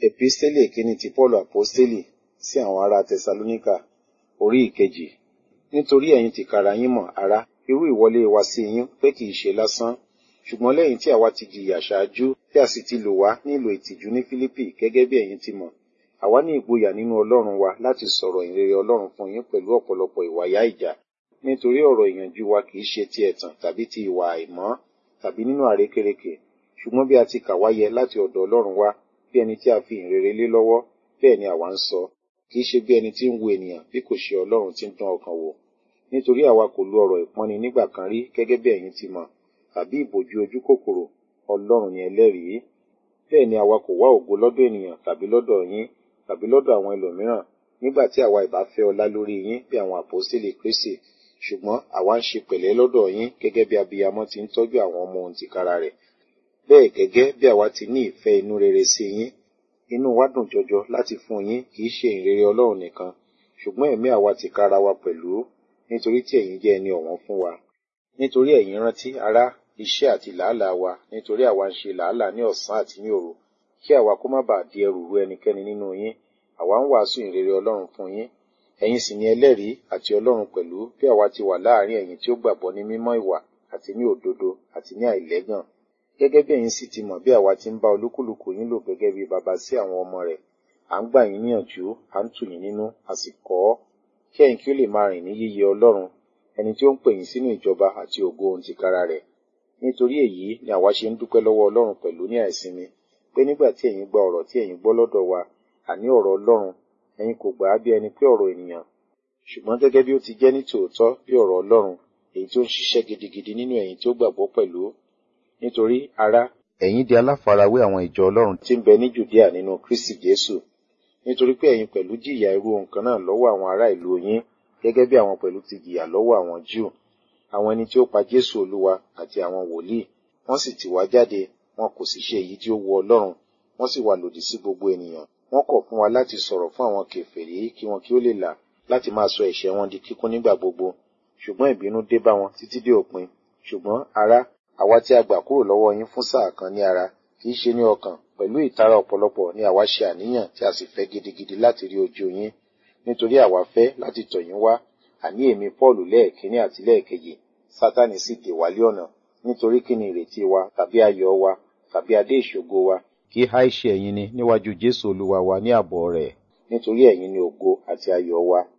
Episteli ìkíni ti Paulu Aposteli sí àwọn ará Tẹsalóníkà orí ìkejì. Nítorí ẹ̀yin tìkára yín mọ̀, ará, irú ìwọlé wa sí yín pé kì í ṣe lásán. Ṣùgbọ́n lẹ́yìn tí àwa ti jìyà ṣáájú, tí a sì ti lò wá ní ìlò ìtìjú ní Fílípì gẹ́gẹ́ bí ẹ̀yin ti mọ̀, àwa ní ìgboyà nínú Ọlọ́run wa láti sọ̀rọ̀ ìrere Ọlọ́run fún yín pẹ̀lú ọ̀pọ̀lọpọ̀ ìwàyà ìjà. Nítorí ọ̀rọ̀ ìyànjú wa kì í ṣe ti ẹ̀tàn tàbí ti ìwà àìmọ́ tàbí nínú àrékérekè, ṣùgbọ́n bí a ti kà wá yẹ láti ọ̀dọ̀ Ọlọ́run wá, bí ẹni tí a fi ìrere lé lọ́wọ́, bẹ́ẹ̀ ni àwa ń sọ, kì í ṣe bí ẹni tí ń wo ènìyàn bí kò ṣe Ọlọ́run tí ń dán ọkàn wò. Nítorí àwa kò lo ọ̀rọ̀ ìpọ́nni nígbà kan rí gẹ́gẹ́ bí ẹ̀yin ti mọ̀, tàbí ìbòjú ojú kòkòrò, Ọlọ́run ni ẹlẹ́rìí. Bẹ́ẹ̀ ni àwa kò wá ògo lọ́dọ̀ ènìyàn tàbí lọ́dọ̀ yín tàbí lọ́dọ̀ àwọn ẹlòmíràn, nígbà tí àwa ìbá fẹ́ ọlá lórí yín bí àwọn àpọ́stélì Kristi, ṣùgbọ́n àwa ń ṣe pẹ̀lẹ́ lọ́dọ̀ yín gẹ́gẹ́ bí abiyamọ ti ń tọ́jú àwọn ọmọ òun tìkára rẹ̀. Bẹ́ẹ̀ gẹ́gẹ́ bí àwa ti ní ìfẹ́ inú rere sí yín, inú wa dùn jọjọ láti fún yín kì í ṣe ìrere Ọlọ́run nìkan, ṣùgbọ́n ẹ̀mí àwa tìkára wa pẹ̀lú, nítorí tí ẹ̀yin jẹ́ ẹni ọ̀wọ́n fún wa. Nítorí ẹ̀yin rántí, ará, iṣẹ́ àti làálàá wa, nítorí àwa ń ṣe làálàá ní ọ̀sán àti ní òru, kí àwa kó má bàa di ẹrù ru ẹnikẹ́ni nínú yín, àwa ń wàásù ìrere Ọlọ́run fún yín. Ẹ̀yin sì ni ẹlẹ́rìí àti Ọlọ́run pẹ̀lú bí àwa ti wà láàárín ẹ̀yin tí ó gbàgbọ́ ní mímọ́ ìwà àti ní òdodo àti ní àìlẹ́gàn. Gẹ́gẹ́ bí ẹ̀yin sì ti mọ̀ bí àwa ti ń bá olúkúlùkù yín lò gẹ́gẹ́ bí baba sí àwọn ọmọ rẹ̀, à ń gbà yín níyànjú, à ń tù yín nínú, a sì kọ́ ọ́, kí ẹ̀yin kí ó lè máa rìn ní yíyẹ Ọlọ́run, ẹni tí ó ń pè yín sínú ìjọba àti ògo ohun tìkára rẹ̀. Nítorí èyí ni àwa ṣe ń dúpẹ́ lọ́wọ́ Ọlọ́run pẹ̀lú ní àìsinmi, pé nígbà tí ẹ̀yin gba ọ̀rọ̀ tí ẹ̀yin gbọ́ lọ́dọ̀ wa, àní ọ̀rọ̀ Ọlọ́run, ẹ̀yin kò gbà á bí ẹni pé ọ̀rọ̀ ènìyàn, ṣùgbọ́n gẹ́gẹ́ bí ó ti jẹ́ ní tòótọ́ bí ọ̀rọ̀ Ọlọ́run, èyí tí ó ń ṣiṣẹ́ gidigidi nínú ẹ̀yin tí ó gbàgbọ́ pẹ̀lú. Nítorí, ará, ẹ̀yin di aláfarawé àwọn ìjọ Ọlọ́run tí ń bẹ ní Jùdíà nínú Kristi Jésù. Nítorí pé ẹ̀yin pẹ̀lú jìyà irú nǹkan náà lọ́wọ́ àwọn ará ìlú yín, gẹ́gẹ́ bí àwọn pẹ̀lú ti jìyà lọ́wọ́ àwọn Júù, àwọn ẹni tí ó pa Jésù Olúwa àti àwọn wòlíì, wọ́n sì tì wá jáde, wọn kò sì ṣe èyí tí ó wu Ọlọ́run, wọ́n sì wà lòdì sí gbogbo ènìyàn. Wọ́n kọ̀ fún wa láti sọ̀rọ̀ fún àwọn kèfèrí kí wọn kí ó lè là, láti máa sọ ẹ̀ṣẹ̀ wọn di kíkún nígbà gbogbo. Ṣùgbọ́n ìbínú dé bá wọn títí dé òpin. Ṣùgbọ́n, ará, àwa tí a gbà kúrò lọ́wọ́ yín fún sáà kan ní ara, kì í ṣe ní ọkàn, pẹ̀lú ìtara ọ̀pọ̀lọpọ̀ ni àwa ṣe àníyàn tí a sì fẹ́ gidigidi láti rí ojú yín. Nítorí àwa fẹ́ láti tọ̀ yín wá, àní èmi Pọ́ọ̀lù lẹ́ẹ̀kínní àti lẹ́ẹ̀kejì, Sátánì sì dè wá lé ọ̀nà. Nítorí kí ni ìrètí wa tàbí ayọ̀ wa tàbí adé ìṣògo wa? Kí há iṣẹ́ ẹ̀yin ni níwájú Jésù Olúwa wa ní àbọ̀ rẹ̀. Nítorí ẹ̀yin ni ògo àti ayọ̀ wa.